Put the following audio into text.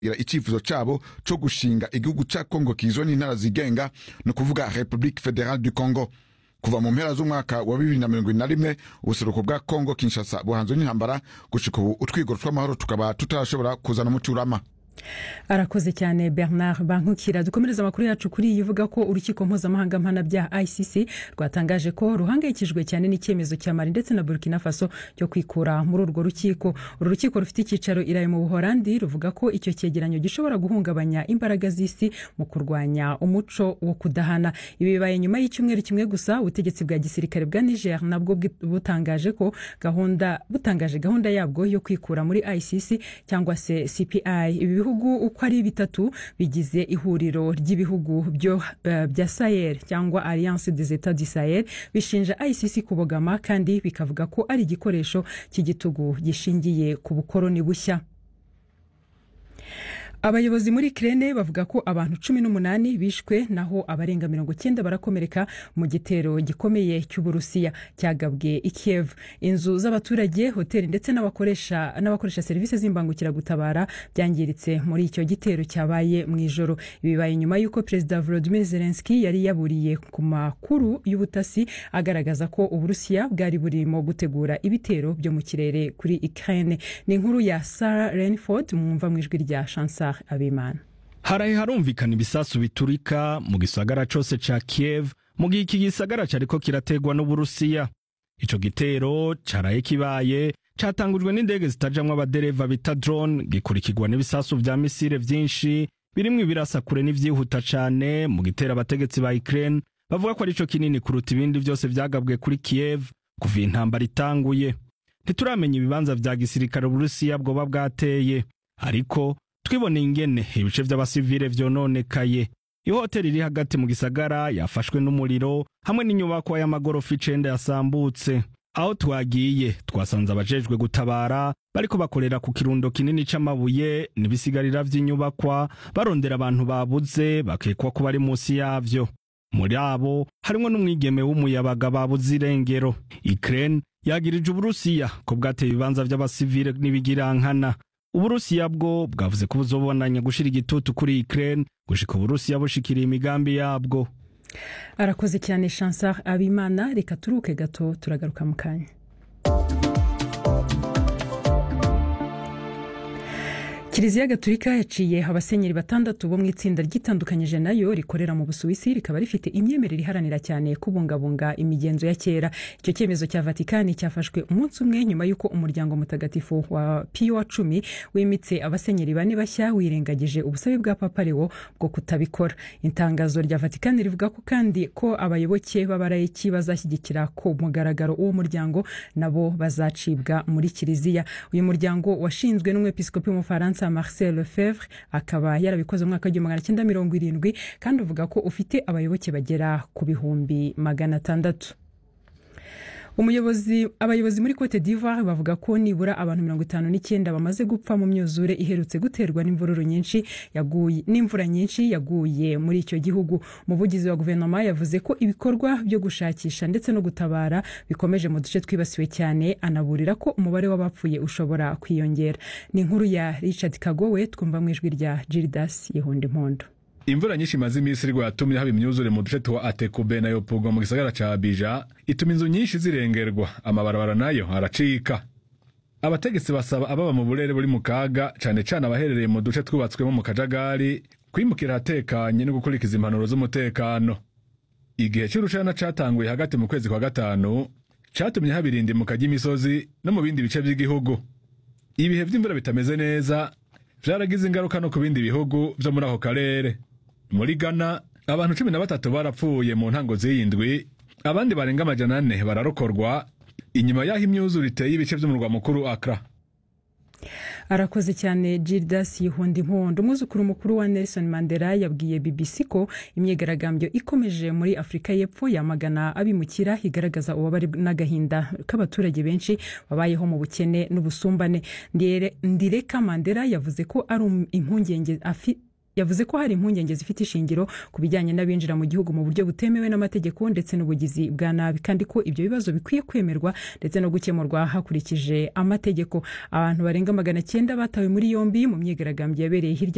icyifuzo cyabo cyo gushinga igihugu cya kongo kizwe n'intara zigenga ni ukuvuga republique fédérale du congo kuva mu mpera z'umwaka wa bibiri na mirongo ine na rimwe ubuseruko bwa kongo kinshasa buhanzwe n'intambara gushika ubu utwigoro tw'amahoro tukaba tutarashobora kuzana umuti urama arakoze cyane bernard bankukira dukomereza amakuru yacu kuri iyi ivuga ko urukiko mpuzamahanga mpanabyaha icc rwatangaje ko ruhangayikijwe cyane n'icyemezo cya mali ndetse na burkina faso cyo kwikura muri urwo rukiko uru rukiko rufite icyicaro iraye mu buhorandi ruvuga ko icyo cyegeranyo gishobora guhungabanya imbaraga z'isi mu kurwanya umuco wo kudahana ibi bibaye nyuma y'icyumweru kimwe gusa ubutegetsi bwa gisirikare bwa niger nabwo butangaje ko gahunda butangaje gahunda yabwo yo kwikura muri icc cyangwa se cpi ibi bihugu uko ari bitatu bigize ihuriro ry'ibihugu bya sahel cyangwa alliance des etats du sahel bishinja icc kubogama kandi bikavuga ko ari igikoresho cy'igitugu gishingiye ku bukoroni bushya abayobozi muri kirene bavuga ko abantu cumi n'umunani bishwe naho abarenga mirongo cyenda barakomereka mu gitero gikomeye cy'uburusiya cyagabwe i kiev inzu z'abaturage hoteli ndetse n'abakoresha n'abakoresha serivisi z'imbangukiragutabara byangiritse muri icyo gitero cyabaye mu ijoro bibaye nyuma y'uko perezida volodymyr zelensky yari yaburiye ku makuru y'ubutasi agaragaza ko uburusiya bwari burimo gutegura ibitero byo mu kirere kuri ukraine ni inkuru ya sarah renford mwumva mu ijwi rya chansar abimana haraye harumvikana ibisasu biturika mu gisagara cose ca kiev mu gihe iki gisagara cariko kirategwa n'uburusiya ico gitero caraye kibaye catangujwe n'indege zitajamwo abadereva bita drone gikurikirwa n'ibisasu vya misile vyinshi birimwo ibirasa kure n'ivyihuta cane mu gitero abategetsi ba ukraine bavuga ko arico kinini kuruta ibindi vyose vyagabwe kuri kiev kuva intambara itanguye ntituramenya ibibanza vya gisirikare uburusiya bwoba bwateye ariko twiboneye ingene ibice vy'abasivile vyononekaye ihoteli iri hagati mu gisagara yafashwe n'umuriro hamwe n'inyubakwa y'amagorofa icenda yasambutse aho twagiye twasanze abajejwe gutabara bariko bakorera ku kirundo kinini c'amabuye n'ibisigarira vy'inyubakwa barondera abantu babuze bakekwa ko bari musi yavyo muri abo harimwo n'umwigeme w'umuyabaga babuze irengero ukraine yagirije uburusiya ko bwateye ibibanza vy'abasivile n'ibigirankana uburusiya bwo bwavuze ko buzobonanya gushira igitutu kuri ukraine gushika uburusiya bushikiriye imigambi yabwo arakoze cyane chansar abimana reka turuke gato turagaruka mu kanya kiliziya gatulika yaciye abasenyeri batandatu bo mu itsinda ryitandukanyije nayo rikorera mu busuwisi rikaba rifite imyemerere iharanira cyane kubungabunga imigenzo ya kera icyo cyemezo cya vatikani cyafashwe umunsi umwe nyuma y'uko umuryango mutagatifu wa piyo wa cumi wimitse abasenyeri bane bashya wirengagije ubusabe bwa papa lewo bwo kutabikora itangazo rya vatikani rivuga ko kandi ko abayoboke b'abarayiki bazashyigikira ku mugaragaro uwo muryango nabo bazacibwa muri kiliziya uyu muryango washinzwe n'umwepiskopi w'umufaransa marcel lefevre akaba yarabikoze mu mwaka w'igihumbi magana cyenda mirongo irindwi kandi uvuga ko ufite abayoboke bagera ku bihumbi magana atandatu umuyobozi abayobozi muri cote d'ivoire bavuga ko nibura abantu mirongo itanu n'icyenda bamaze gupfa mu myuzure iherutse guterwa n'imvururu nyinshi yaguye n'imvura nyinshi yaguye muri icyo gihugu umuvugizi wa guverinoma yavuze ko ibikorwa byo gushakisha ndetse no gutabara bikomeje mu duce twibasiwe cyane anaburira ko umubare w'abapfuye ushobora kwiyongera ni inkuru ya richard kagowe twumva mu ijwi rya gildas yihunda impondo imvura nyinshi imaze iminsi irwa yatumye haba imyuzure mu duce twa atekube na yopurwa mu gisagara ca abija ituma inzu nyinshi zirengerwa amabarabara nayo aracika abategetsi basaba ababa mu burere buri mu kaga cane cane abaherereye mu duce twubatswemo mu kajagari kwimukira ahatekanye no gukurikiza impanuro z'umutekano igihe c'urushana catanguye hagati mu kwezi kwa gatanu catumye haba irindimuka ry'imisozi no mu bindi bice vy'igihugu ibihe vy'imvura bitameze neza vyaragize ingaruka no ku bindi bihugu vyo muri ako karere muri Ghana abantu cumi na batatu barapfuye mu ntango z'iyindwi abandi barenga amajana ane bararokorwa inyuma y'aho imyuzure iteye ibice vy'umurwa mukuru Accra arakoze cyane gildas yihunda impondo umwuzukuru mukuru wa nelson mandela yabwiye bbc ko imyigaragambyo ikomeje muri afurika y'epfo yamagana abimukira igaragaza ububabare n'agahinda k'abaturage benshi babayeho mu bukene n'ubusumbane ndireka mandela yavuze ko ari impungenge afite yavuze ko hari impungenge zifite ishingiro ku bijyanye n'abinjira mu gihugu mu buryo butemewe n'amategeko ndetse n'ubugizi bwa nabi kandi ko ibyo bibazo bikwiye kwemerwa ndetse no gukemurwa hakurikije amategeko abantu barenga magana cyenda batawe muri yombi mu myigaragambyo yabereye hirya